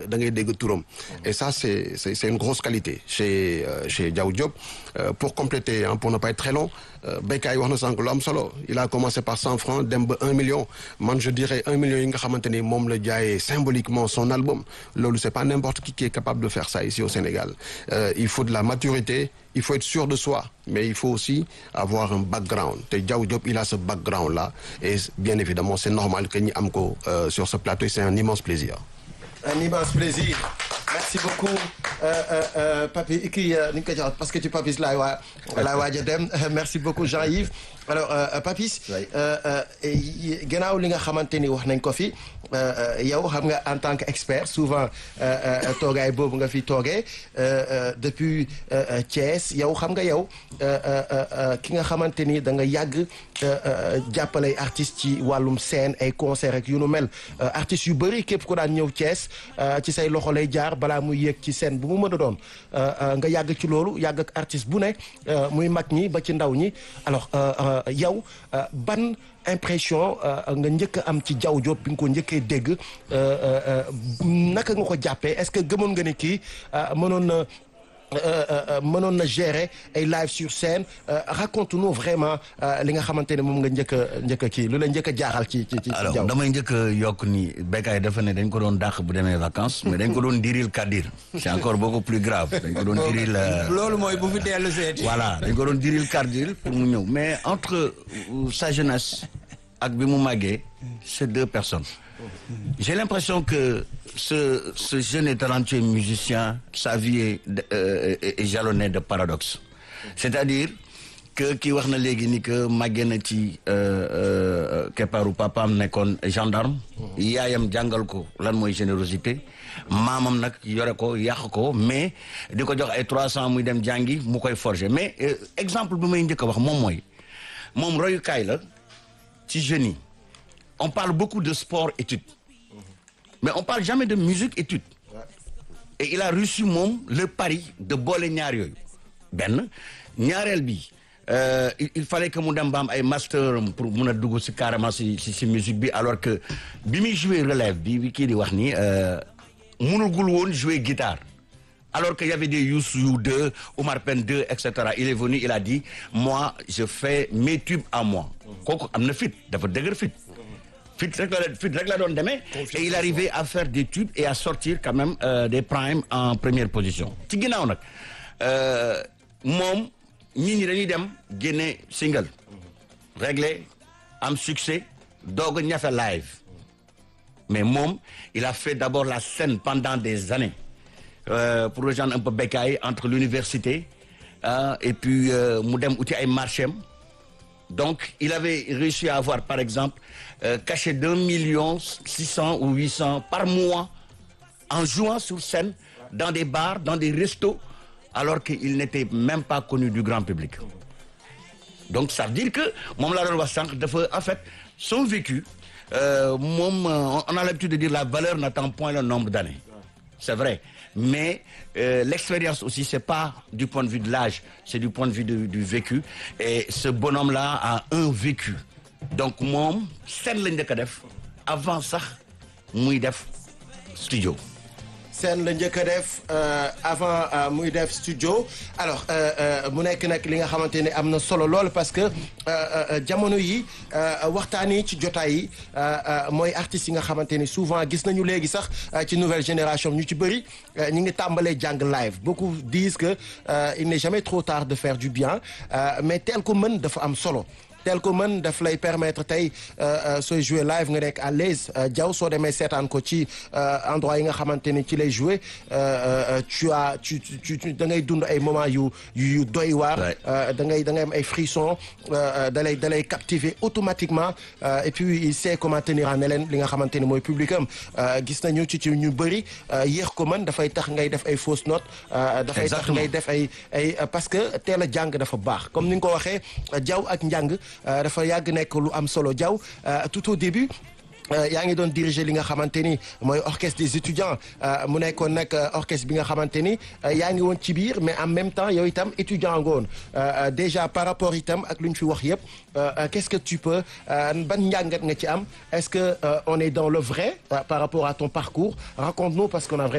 da ngay dégg turam et ça c'est c'est c'est une grosse qualité chez euh, chez Diaw Diop Euh, pour compléter hein, pour ne pas être très long béykat yi wax na sànq lu am solo il a commencé par cent francs dem ba un million man je dirais un million yi nga xamante ni moom la jaayee symboliquement son album loolu c'est pas n'importe qui qui est capable de faire ça ici au Sénégal euh, il faut de la maturité il faut être sûr de soi mais il faut aussi avoir un background te Diaw Diop il a ce background là et bien évidemment c'est normal que ñi am ko euh, sur ce plateau et c'est un immense plaisir un immense plaisir merci beaucoup Papi kii ni ñu ko jox parce que ci Papis laay waa laay waaj a dem merci beaucoup Jean-Yves alors Papis gannaaw li nga xamante ni wax nañ ko fi yow xam nga en tant que expert souvent toogaay boobu nga fi toogee depuis Thiès yow xam nga yow ki nga xamante ni da nga yàgg jàppale artistes ci wàllum scène ay concert ak yu nu mel artistes yu bëri képp ku daan ñëw Thiès ci say loxo lay jaar balaa muy yéeg ci scène bu mu mën a doon nga yàgg ci loolu yàgg ak artiste bu ne muy mag ñi ba ci ndaw ñi alors yow ban impression nga njëkk a am ci Diaw Diop bi nga ko njëkkee dégg naka nga ko jàppee est-ce que gëmoon nga ni kii mënoon na mënoon na gérer ay live sur scène raconte-nous vraiment li nga xamante ne moom nga njëkk a njëkk a kii lu la njëkk a jaaxal ci ci ci alors damay njëkk a yokk ni béykat dafa ne dañ ko doon dàq bu demee vacances mais dañ ko doon diril kadir c'est encore beaucoup plus grave dañ ko doon diril loolu mooy bu fi dellu seeti voilà dañ ko doon diril kadir pour mu ñëw mais entre sa jeunesse ak bi mu màggee c'est deux personnes j'ai l'impression que ce ce jeune et talentueux musicien sa vie est, euh, est jalonnée de paradoxes c'est-à-dire que kii wax na léegi ni que màggee na ci keppaaru papaam nekkoon gendarme yaayam jàngal ko lan mooy générosité maamam nag yore ko yàq ko mais di ko jox ay trois cents muy dem jàngi mu koy forger mais euh, exemple bi may njëkk a wax moom mooy moom royukaay la ci jeunes yi on parle beaucoup de sport études mais on parle jamais de musique études et il a reçu moom le pari de boole ñaar yooyu benn ñaareel bi euh, il, il fallait que mu dem ba am ay master pour mun a dugg si carrément si si si musique bi alors que bi muy jouer relève bi bi kii di wax ni munugul woon jouer guitare alors qu'il y avait des Youssou 2 Omar Pène 2 et cetera il est venu il a dit moi je fais mes tubes à moi kooku am na fit dafa dëgër fit fit rek la fit rek la doon demee et il arrivait à faire des tubes et à sortir quand même euh, des primes en première position ci ginnaaw nag moom ñii ñi dañuy dem génne single réglé am succès doog a ñafe live mais moom il a fait d'abord la scène pendant des années euh, pour rejoindre un peu Bécaye entre l'université euh, et puis mu dem uti ay marché am donc il avait réussi à avoir par exemple euh, cachet d'un million six cents ou huit cents par mois en jouant sur scène dans des bars dans des restos alors qu'il n'était même pas connu du grand public donc ça veut dire que moom laa doon wax sànq dafa en fait son vécu euh, moom on a l'habitude de dire la valeur n'attend point le nombre d'années c'est vrai mais euh, l'expérience aussi c'est pas du point de vue de l'âge c'est du point de vue de, du vécu et ce bonhomme-là a un vécu donc moom scène la njëkk a def avant sax muy def studio scène la njëkk a def avant muy def studio alors mu nekk nag li nga xamante ne am na solo lool parce que jamono yi waxtaan yi ci jotaay yi mooy artistes yi nga xamante ni souvent gis nañu léegi sax ci nouvelle génération ñu ci bëri ñu ngi tàmbalee jàng live beaucoup disent que il n'est jamais trop tard de faire du bien mais tel ko mën dafa am solo tel ko mën daf lay permettre tey sooy jouer live nga nekk à l'aise Diaw soo demee seetaan ko ci endroit yi nga xamante ni ci lay jouer tu as tu tu da ngay dund ay moments yu yu doy waar da ngay da ngay am ay frissons da lay da lay captiver automatiquement et puis il sait comment tenir en haleine li nga xamante ni mooy public am gis nañu ci ci ñu bëri yéex ko mën dafay tax ngay def ay fausses notes dafay tax ngay def ay ay parce que teel a jàng dafa baax comme ni nga ko waxee Diaw ak njàng dafa yàgg nekk lu am solo Diaw tout au début yaa ngi doon diriger li nga xamante ni mooy orchestre des étudiants mu nekkoon nag orchestre bi nga xamante ni yaa ngi woon ci biir mais en même temps yow itam étudiant nga woon déjà par rapport itam ak lu ñu fi wax yëpp qu'est-ce que tu peux ban njàngat nga ci am est-ce que on est dans le vrai par rapport à ton parcours raconte-nous parce qu'on a